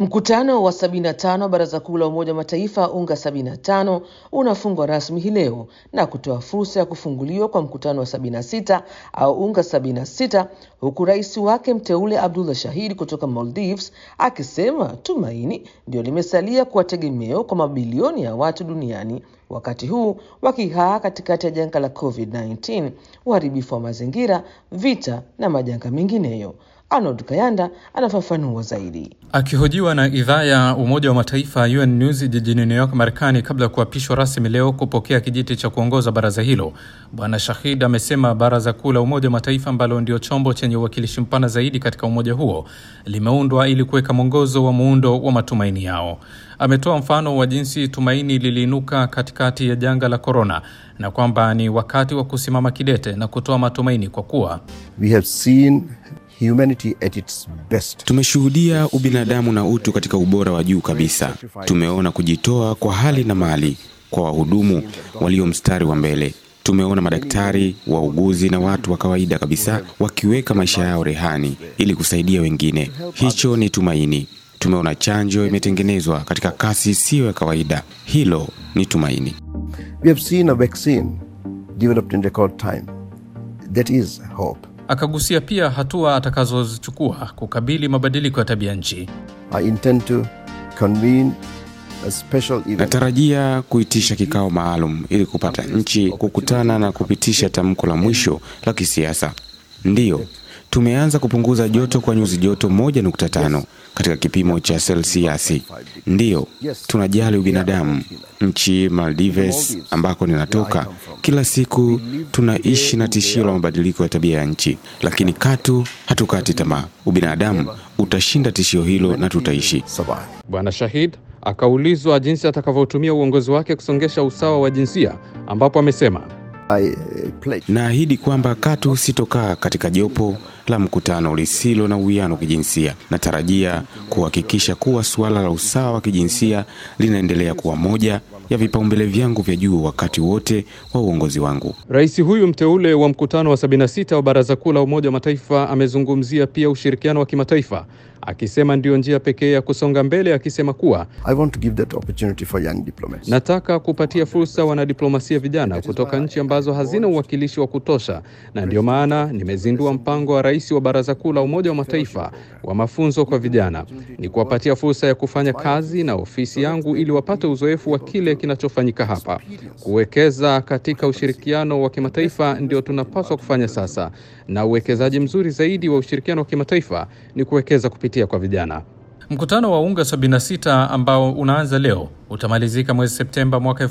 Mkutano wa 75 wa Baraza Kuu la Umoja wa Mataifa UNGA 75 unafungwa rasmi hii leo na kutoa fursa ya kufunguliwa kwa mkutano wa 76 au UNGA 76 huku rais wake mteule Abdullah Shahid kutoka Maldives akisema tumaini ndio limesalia kuwa tegemeo kwa mabilioni ya watu duniani wakati huu wakihaa katikati ya janga la COVID-19, uharibifu wa mazingira, vita na majanga mengineyo. Arnold Kayanda anafafanua zaidi. Akihojiwa na idhaa ya Umoja wa Mataifa UN News jijini New York, Marekani, kabla ya kuapishwa rasmi leo kupokea kijiti cha kuongoza baraza hilo, Bwana Shahid amesema Baraza Kuu la Umoja wa Mataifa ambalo ndio chombo chenye uwakilishi mpana zaidi katika umoja huo limeundwa ili kuweka mwongozo wa muundo wa matumaini yao. Ametoa mfano wa jinsi tumaini liliinuka katikati ya janga la korona na kwamba ni wakati wa kusimama kidete na kutoa matumaini kwa kuwa We have seen humanity at its best. Tumeshuhudia ubinadamu na utu katika ubora wa juu kabisa. Tumeona kujitoa kwa hali na mali kwa wahudumu walio mstari wa mbele. Tumeona madaktari, wauguzi na watu wa kawaida kabisa wakiweka maisha yao rehani ili kusaidia wengine. Hicho ni tumaini. Tumeona chanjo imetengenezwa katika kasi isiyo ya kawaida. Hilo ni tumaini. We have seen a vaccine developed in record time. That is hope. Akagusia pia hatua atakazozichukua kukabili mabadiliko ya tabia nchi. I intend to convene a special event. Natarajia kuitisha kikao maalum ili kupata nchi kukutana na kupitisha tamko la mwisho la kisiasa. Ndiyo, tumeanza kupunguza joto kwa nyuzi joto 1.5 katika kipimo cha selsiasi. Ndiyo, tunajali ubinadamu. Nchi Maldives ambako ninatoka, kila siku tunaishi na tishio la mabadiliko ya tabia ya nchi, lakini katu hatukati tamaa. Ubinadamu utashinda tishio hilo na tutaishi. Survive. Bwana Shahid akaulizwa jinsi atakavyotumia uongozi wake kusongesha usawa wa jinsia, ambapo amesema I uh, pledge Naahidi kwamba katu sitokaa katika jopo la mkutano lisilo na uwiano kijinsia. Natarajia kuhakikisha kuwa suala la usawa wa kijinsia linaendelea kuwa moja ya vipaumbele vyangu vya juu wakati wote wa uongozi wangu. Rais huyu mteule wa mkutano wa 76 wa Baraza Kuu la Umoja wa Mataifa amezungumzia pia ushirikiano wa kimataifa, akisema ndiyo njia pekee ya kusonga mbele, akisema kuwa I want to give that opportunity for young diplomats. nataka kupatia fursa wanadiplomasia vijana kutoka nchi ambazo hazina uwakilishi wa kutosha, na ndiyo maana nimezindua mpango wa rais wa Baraza Kuu la Umoja wa Mataifa wa mafunzo kwa vijana, ni kuwapatia fursa ya kufanya kazi na ofisi yangu ili wapate uzoefu wa kile kinachofanyika hapa. Kuwekeza katika ushirikiano wa kimataifa ndio tunapaswa kufanya sasa, na uwekezaji mzuri zaidi wa ushirikiano wa kimataifa ni kuwekeza kupitia kwa vijana. Mkutano wa UNGA 76 ambao unaanza leo utamalizika mwezi Septemba mwaka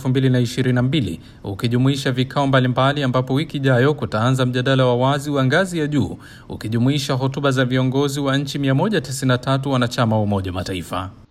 2022 ukijumuisha vikao mbalimbali, ambapo wiki ijayo kutaanza mjadala wa wazi wa ngazi ya juu ukijumuisha hotuba za viongozi wa nchi 193 wanachama wa Umoja wa Mataifa.